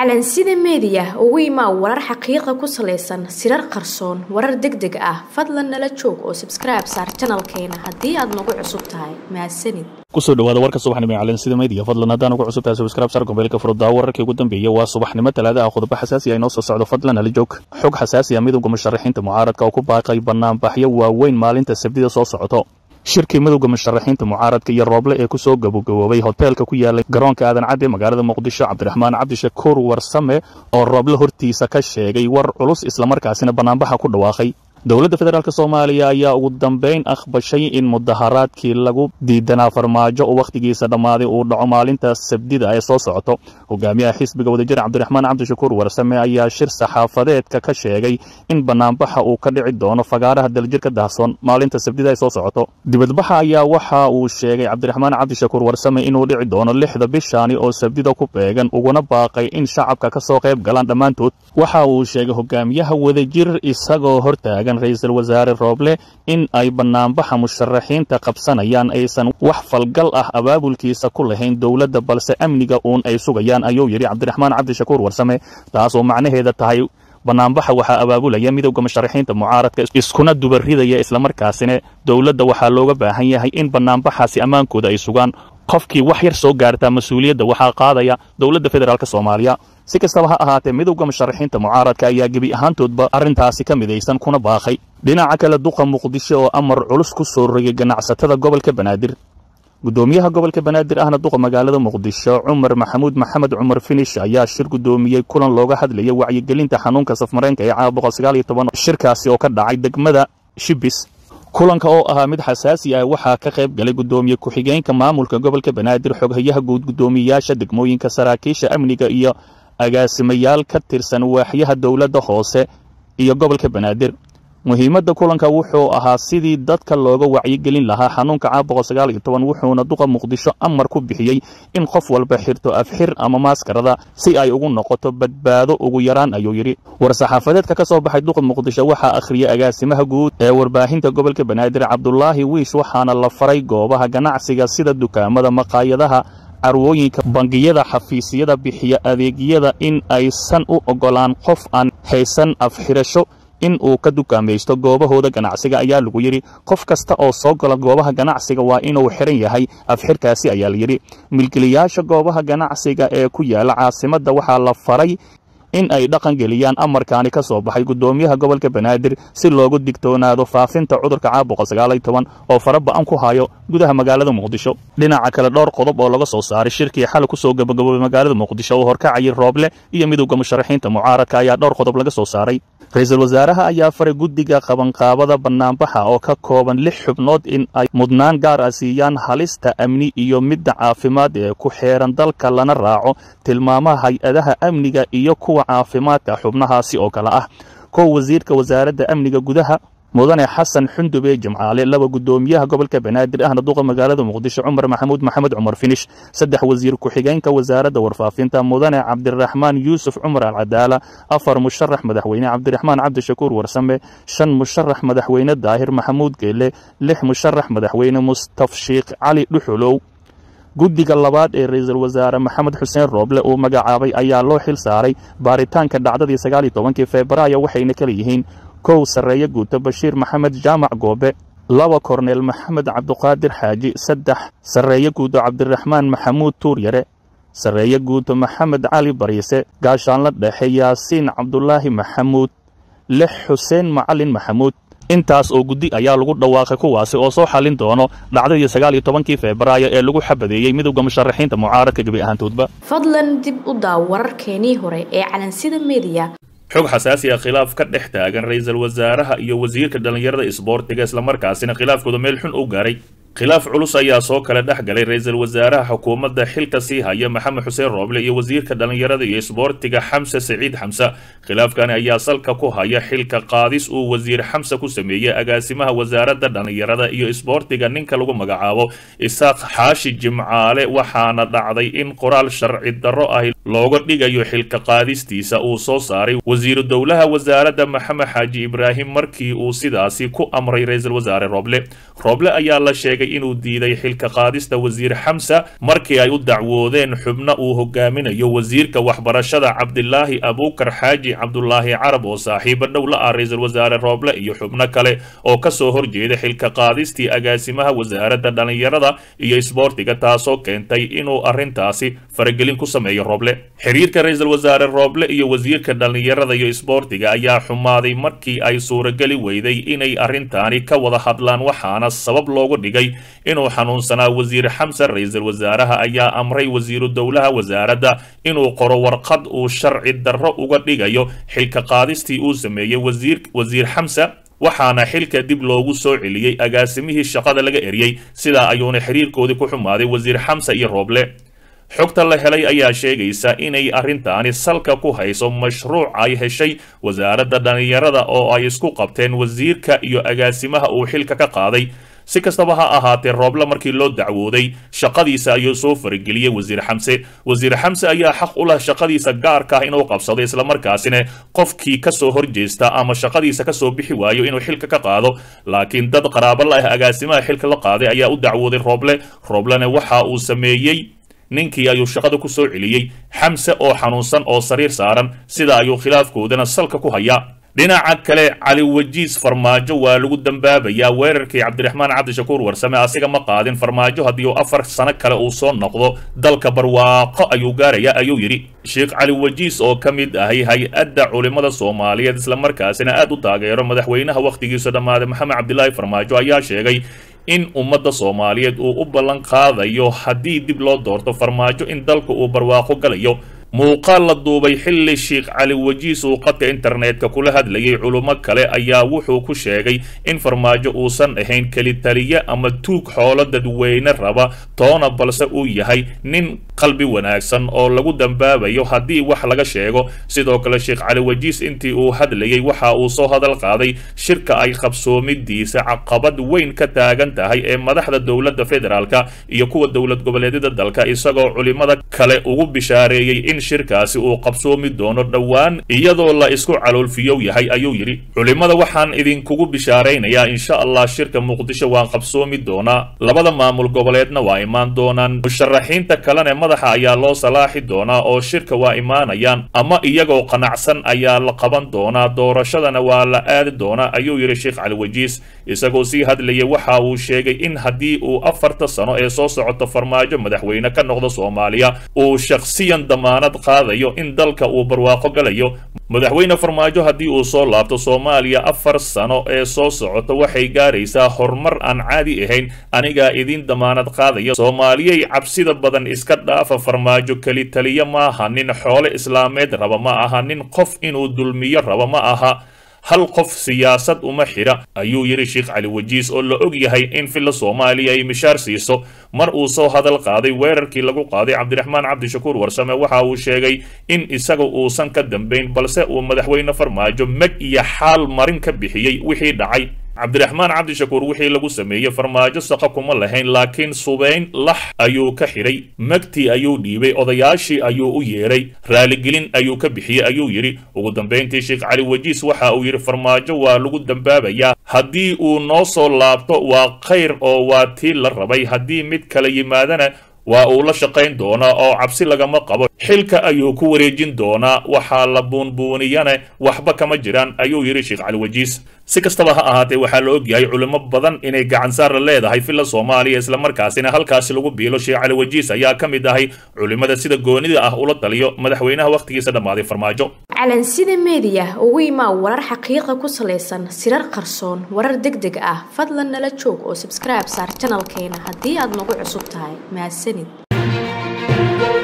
calansida meediya ugu imaa warar xaqiiqa ku salaysan sirar qarsoon warar deg deg ah fadlan nala joog oo sabskribe saar janalkeena haddii aad nagu cusub tahay mahadsanid kusoo dhawaada warka subaxnimo ee calansida media fadlan haddaan ugu cusub tahay subscribe sar gobeelka furdaa wararkii ugu dambeeyay waa subaxnimo talaada ah qodobo xasaasi ah inoo soo socdo fadlan nala joog xog xasaasi ah midowga musharaxiinta mucaaradka oo ku baaqay banaanbaxyo waaweyn maalinta sabtida soo socoto shirkii midowga musharaxiinta mucaaradka iyo rooble ee ku soo gabagaboobay hoteelka ku yaalay garoonka aadan cadde magaalada muqdisho cabdiraxmaan cabdishakuur warsame oo rooble hortiisa ka sheegay war culus islamarkaasina banaanbaxa ku dhawaaqay dowladda federaalk soomaaliya ayaa ugu dambayn akhbashay in mudaharaadkii lagu diidanaa farmaajo oo wakhtigiisa dhammaaday uu dhaco maalinta sabdida ee soo socoto hogaamiyaha xisbiga wadajir cabdiraxmaan cabdishakuur warsame ayaa shir saxaafadeedka ka sheegay in banaanbaxa uu ka dhici doono fagaaraha daljirka daahsoon maalinta sabdida ee soo socoto dibadbaxa ayaa waxa uu sheegay cabdiraxmaan cabdishakuur warsame inuu dhici doono lixda bishaani oo sabdida ku beegan uguna baaqay in shacabka ka soo qayb galaan dhammaantood waxa uu sheegay hogaamiyaha wadajir isagoo hortaagan ra-iisul wasaare rooble in ay banaanbaxa musharaxiinta qabsanayaan aysan wax falgal ah abaabulkiisa ku lahayn dowladda balse amniga uun ay sugayaan ayuu yidhi cabdiraxmaan cabdishakuur warsame taasoo macnaheeda tahay banaanbaxa waxaa abaabulaya midowda musharaxiinta mucaaradka iskuna dubaridaya islamarkaasina dowladda waxaa looga baahan yahay in banaanbaxaasi ammaankooda ay sugaan qofkii wax yar soo gaartaa mas-uuliyadda waxaa qaadaya dowladda federaalk soomaaliya si kastaba ha ahaatee midowda musharaxiinta mucaaradka ayaa gebi ahaantoodba arrintaasi ka midaysan kuna baaqay dhinaca kale duqa muqdisho oo amar culus ku soo rogay ganacsatada gobolka banaadir guddoomiyaha gobolka banaadir ahna duqa magaalada muqdisho cumar maxamuud maxamed cumar finish ayaa shir guddoomiyey kulan looga hadlaya wacyigelinta xanuunka safmareenka ee caawa shirkaasi oo ka dhacay degmada shibis kulanka oo ahaa mid xasaasi ah waxaa ka qayb galay guddoomiye ku-xigeenka maamulka gobolka banaadir xoghayaha guud guddoomiyayaasha degmooyinka saraakiisha amniga iyo agaasimayaal ka tirsan waaxyaha dowladda hoose iyo gobolka banaadir muhiimadda kulanka wuxuu ahaa sidii dadka looga wacyigelin lahaa xanuunka caawa wuxuuna duqa muqdisho amar ku bixiyey in qof walba xirto afxir ama maaskarada si ay ugu noqoto badbaado ugu yaraan ayuu yidhi war-saxaafadeedka ka soo baxay duqa muqdisho waxaa akhriyay agaasimaha guud ee warbaahinta gobolka banaadir cabdulaahi wiish waxaana la faray goobaha ganacsiga sida dukaamada maqaayadaha carwooyinka bangiyada xafiisyada bixiya adeegyada in aysan u oggolaan qof aan haysan afxirasho in uu ka dukaamaysto goobahooda ganacsiga ayaa lagu yidhi qof kasta oo soo gala goobaha ganacsiga waa inuu xiran yahay afxirkaasi ayaa la yidhi milkilayaasha goobaha ganacsiga ee ku yaala caasimadda waxaa la faray in ay dhaqan geliyaan amarkaani ka soo baxay guddoomiyaha gobolka banaadir si loogu digtoonaado faafinta cudurka caabuqa oo fara ba'an ku hayo gudaha magaalada muqdisho dhinaca kale dhowr qodob oo laga soo saaray shirkii xal ku soo gabagaboobay magaalada muqdisho oo horkacayay rooble iyo midowda musharaxiinta mucaaradka ayaa dhowr qodob laga soo saaray ra-iisul wasaaraha ayaa faray guddiga qabanqaabada banaanbaxa oo ka kooban lix xubnood in ay mudnaan gaar ah siiyaan halista amni iyo midda caafimaad ee ku xeeran dalka lana raaco tilmaamaha hay-adaha amniga iyo kuwa caafimaadka xubnahaasi oo kale ah kow wasiirka wasaaradda amniga gudaha mudane xasan xundube jimcaale laba guddoomiyaha gobolka banaadir ahna duqa magaalada muqdisho cumar maxamuud maxamed cumar finish saddex wasiir ku-xigeenka wasaaradda warfaafinta mudane cabdiraxmaan yuusuf cumar alcadaala afar musharax madaxweyne cabdiraxmaan cabdishakuur warsame shan musharax madaxweyne daahir maxamuud geele lix musharax madaxweyne mustafshiikh cali dhuxulow guddiga labaad ee ra-iisul wasaare maxamed xuseen rooble uu magacaabay ayaa loo xil saaray baaritaanka dhacdadii sagaaliyo tobankii febraayo waxayna kala yihiin kow sarreeye guuto bashiir maxamed jaamac goobe laba korneel maxamed cabduqaadir xaaji saddex sarreeye guuto cabdiraxmaan maxamuud tuuryare sarreeye guuto maxamed cali bariise gaashaanla dhexe yaasiin cabdulaahi maxamuud lix xuseen macalin maxamuud intaas oo guddi ayaa lagu dhawaaqay kuwaasi oo soo xallin doono dhacdadii sagaaliyo tobankii febraayo ee lagu xabadeeyey midowda musharaxiinta mucaaradka gebi ahaantoodba fadlan dib u daaw wararkeenii hore ee calansida meediya xog xasaasi ah khilaaf ka dhex taagan ra-iisul wasaaraha iyo wasiirka dhallinyarada isboortiga islamarkaasina khilaafkooda meel xun u gaaray khilaaf culus ayaa soo kale dhex galay ra-iisul wasaaraha xukuumadda xilka sii haya maxamed xuseen rooble iyo wasiirka dhallinyarada iyo isboortiga xamse siciid xamse khilaafkani ayaa salka ku haya xilka qaadis uu wasiir xamse ku sameeyey agaasimaha wasaaradda dhallinyarada iyo isboortiga ninka lagu magacaabo isaaq xaashi jimcaale waxaana dhacday in qoraal sharci darro ahi looga dhigayo xilka qaadistiisa uu soo saaray wasiiru dowlaha wasaaradda maxamed xaaji ibraahim markii uu sidaasi ku amray ra-iisul wasaare rooble rooble ayaa la sheegay inuu diiday xilka qaadista wasiir xamsa markii ay u dacwoodeen xubno uu hogaaminayo wasiirka waxbarashada cabdilaahi abuukar xaaji cabdulaahi carab oo saaxiibo dhow la ah ra-iisul wasaare rooble iyo xubno kale oo kasoo horjeeda xilka qaadistii agaasimaha wasaaradda dhallinyarada iyo isboortiga taasoo keentay inuu arrintaasi faragelin ku sameeyo rooble xiriirka ra-iisul wasaare rooble iyo wasiirka dhallinyarada iyo isboortiga ayaa xumaaday markii ay suurageli weyday inay arrintaani ka wada hadlaan waxaana sabab loogu dhigay inuu xanuunsanaa wasiir xamsan ra-iisul wasaaraha ayaa amray wasiiru dowlaha wasaaradda inuu qoro warqad uu sharci darro uga dhigayo xilka qaadistii uu sameeyey wasiir wasiir xamsa waxaana xilka dib loogu soo celiyey agaasimihii shaqada laga eriyey sidaa ayuuna xiriirkoodii ku xumaaday wasiir xamsa iyo rooble xogta la helay ayaa sheegaysa inay arrintaani salka ku hayso mashruuc ay heshay wasaaradda dhallinyarada oo ay isku qabteen wasiirka iyo agaasimaha uu xilka ka qaaday si kastaba ha ahaatee rooble markii loo dacwooday shaqadiisa ayuu soo farageliyey wasiir xamse wasiir xamse ayaa xaq u leh shaqadiisa gaarka ah inuu qabsado islamarkaasina qofkii kasoo horjeesta ama shaqadiisa kasoo bixi waayo inuu xilka ka qaado laakiin dad qaraabo la ah agaasimaha xilka la qaaday ayaa u dacwooday rooble rooblena waxa uu sameeyey ninkii ayuu shaqada ku soo celiyey xamse oo xanuunsan oo sariir saaran sida ayuu khilaafkoodana salka ku hayaa dhinaca kale cali wajiis farmaajo waa lagu dambaabayaa weerarkii cabdiraxmaan cabdishakuur warsame asiga ma qaadin farmaajo haddii uu afar sano kale uu soo noqdo dalka barwaaqo ayuu gaaraya ayuu yidhi sheekh cali wajiis oo ka mid ahay hay-adda culimmada soomaaliyeed islamarkaasina aad u taageero madaxweynaha wakhtigiisu dhammaaday maxamed cabdilaahi farmaajo ayaa sheegay in ummadda soomaaliyeed uu u ballan qaadayo haddii dib loo doorto farmaajo in dalka uu barwaaqo galayo muuqaal la duubay xilli sheekh cali wajiis uu qadka internetka kula hadlayay culummo kale ayaa wuxuu ku sheegay in farmaajo uusan ahayn kelitaliye ama tuug xoolo dadweyne raba toona balse uu yahay nin qalbi wanaagsan oo lagu dambaabayo haddii wax laga sheego sidoo kale sheekh cali wajiis intii uu hadlayay waxa uu soo hadal qaaday shirka ay qabsoomidiisa caqabad weyn ka taagan tahay ee madaxda dowladda federaalka iyo kuwa dowlad goboleedyada dalka isagoo culimada kale ugu bishaareeyey in shirkaasi uu qabsoomi doono dhowaan iyadoo la isku caloolfiyow yahay ayuu yidhi culimmada waxaan idinkugu bishaaraynayaa insha allah shirka muqdisho waan qabsoomi doonaa labada maamul goboleedna waa imaan doonaan musharaxiinta kalene madaxa ayaa loo salaaxi doonaa oo shirka waa imaanayaan ama iyagoo qanacsan ayaa la qaban doonaa doorashadana waa la aadi doonaa ayuu yidhi sheekh cali wajiis isagoo sii hadlayay waxa uu sheegay in haddii uu afarta sano ee soo socoto farmaajo madaxweyne ka noqdo soomaaliya uu shakhsiyan damaanad qaadayo in dalka uu barwaaqo galayo madaxweyne farmaajo haddii uu soo laabto soomaaliya afar sano ee soo socota waxay gaaraysaa horumar aan caadi ahayn anigaa idiin damaanad qaadaya soomaaliyay cabsida badan iska dhaafa farmaajo keli taliya maaha nin xoole islaameed raba ma aha nin qof inuu dulmiyo raba ma aha hal qof siyaasad uma xidha ayuu yidhi sheekh cali wajiis oo la og yahay in filla soomaaliya ay mishaar siiso mar uu soo hadal qaaday weerarkii lagu qaaday cabdiraxmaan cabdishakuur warsame waxa uu sheegay in isaga uusan ka dambayn balse uu madaxweyne farmaajo meg iyo xaal marin ka bixiyey wixii dhacay cabdiraxmaan cabdishakuur wixii lagu sameeyey farmaajo saqa kuma lahayn laakiin subayn lax ayuu ka xidhay megtii ayuu dhiibay odayaashii ayuu u yeedhay raaligelin ayuu ka bixiyey ayuu yidhi ugu dambayntii sheekh cali wajiis waxa uu yidhi farmaajo waa lagu dambaabayaa haddii uu noo soo laabto waa khayr oo waa tii la rabay haddii mid kala yimaadana waa uu la shaqayn doonaa oo cabsi lagama qabo xilka ayuu ku wareejin doonaa waxaa la buunbuuniyane waxba kama jiraan ayuu yidhi sheekh cali wajiis si kastaba ha ahaatee waxaa la ogyahay culimo badan inay gacansaarla leedahay filla soomaaliya islamarkaasina halkaasi lagu biilo sheekh cali wajiis ayaa ka mid ahay culimada sida goonida ah ula taliyo madaxweynaha wakhtigiisa dhammaaday farmaajo calansida meediya ugu imaa warar xaqiiqa ku salaysan sirar qarsoon warar deg deg ah fadlan nala joog oo sabskribe saar janalkeena haddii aad nagu cusub tahay mahadsanid